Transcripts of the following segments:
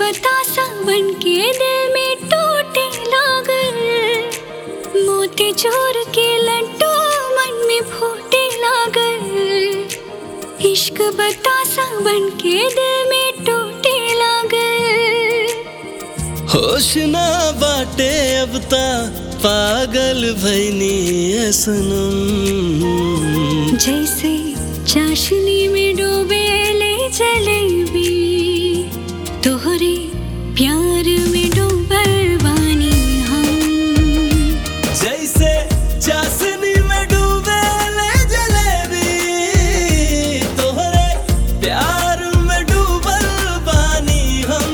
बतासा बन के दिल में टूटे लागल मोती चोर के लड्डू मन में फूटे लागल इश्क बतासा बन के दिल में टूटे लागल होश ना बाटे अब ता पागल भैनी है सनम जैसे चाशनी में डूबे ले जलेबी तोहरे प्यार में डूबल बानी हम जैसे चाशनी में डूबे ले जलेबी तोहरे प्यार में डूबल बानी हम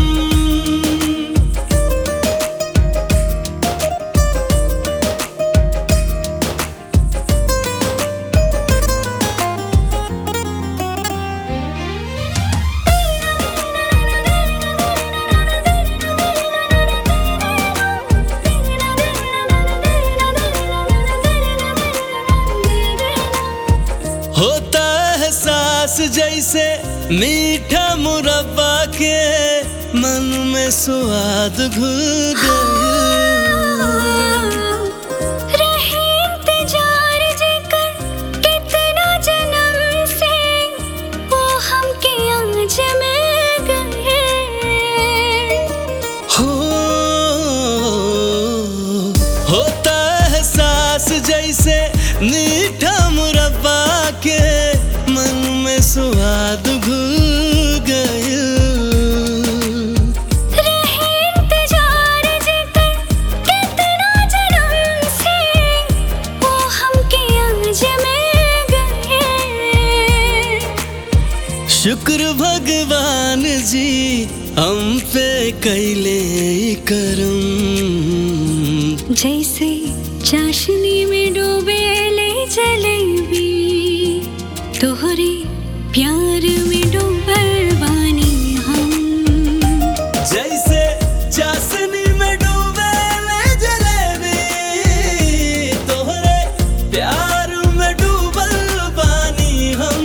होता है सांस जैसे मीठा मुरब्बा के मन में स्वाद घुल गया रहे इंतजार जेकर कितना जन्म से वो हमके आज मिल गए हो होता है सांस जैसे मीठा मुरब्बा के मन में स्वाद घुल गया रहे इंतजार जेकर कितना जन्म से वो हमके आज मिल गए शुक्र भगवान जी हम पे कैले करम जैसे चाशनी में डूबे ले जलेबी तोहरे प्यार में डूबल बानी हम जैसे चाशनी में डूबे ले जलेबी तोहरे प्यार में डूबल बानी हम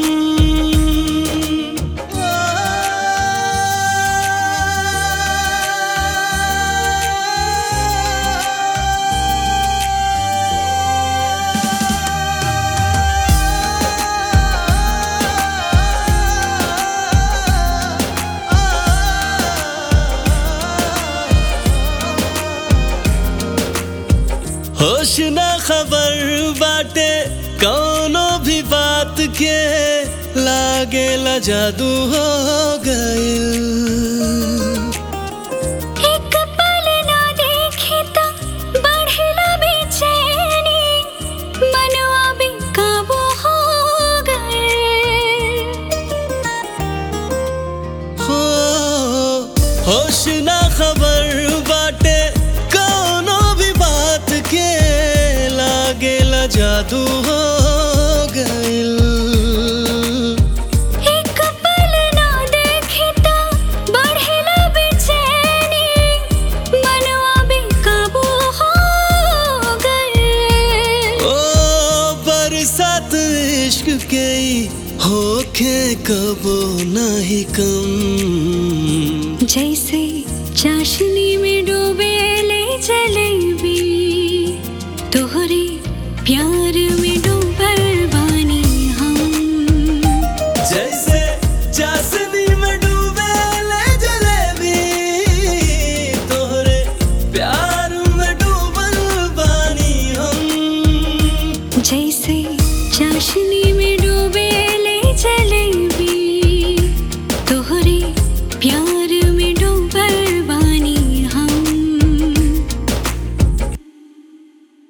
होश ना खबर बाटे कौनो भी बात के लागे ला जादू हो गइल एक पल ना देखे तो बढ़ला बेचैनी मनवा भी काबू हो गए हो होश ना खबर बाटे कौनो भी बात के लागे ला जादू हो गइल एक पल ना देखे तो बढ़ला बेचैनी मनवा भी काबू हो गए ओ बरसात इश्क के ही होखे कबो नहीं कम जैसे चाशनी में डूबे ले जलेबी तोहरे प्यार में डूबल बानी हम जैसे चाशनी में डूबे ले जलेबी तोहरे प्यार में डूबल बानी हम जैसे चाशनी में डूबे ले जलेबी